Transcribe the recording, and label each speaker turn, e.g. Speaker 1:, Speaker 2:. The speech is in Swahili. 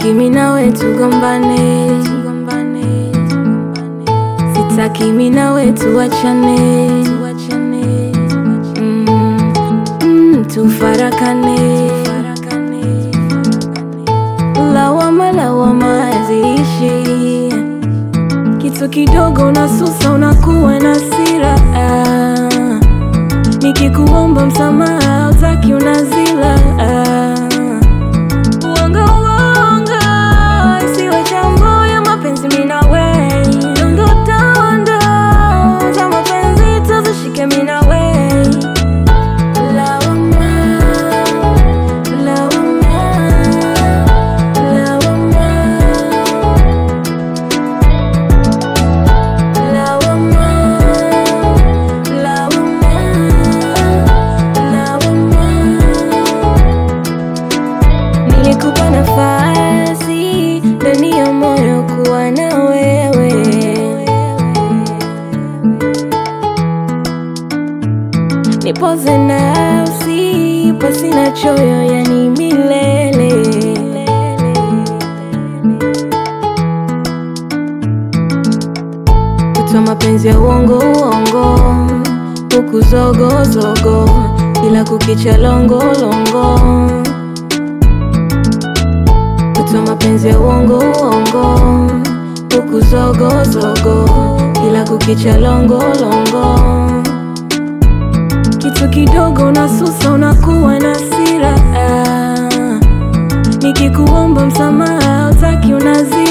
Speaker 1: Sitaki mimi nawe tugombane, sitaki mimi nawe tuachane, mm, mm, tufarakane. Lawama lawama haziishi, kitu kidogo unasusa, unakuwa na hasira. Ah, nikikuomba msamaha hautaki, unazila. Ah, uongo uongo isiwe jambo ya mapenzi, mimi na wewe dondo dondo za mapenzi tuzishike, mimi na wewe lawama lawama lawama lawama lawama lawama Nilikupa nafasi ndani ya moyo kuwa na wewe, nipoze nafsi pasina choyo, yani milele. Kutoa mapenzi ya uongo uongo, huku zogo zogo, ila kukicha longo longo kutoa mapenzi ya uongo uongo, huku zogo zogo, ila kukicha longo longo. Kitu kidogo unasusa, unakuwa na hasira. Ah, nikikuomba msamaha hautaki, unazidi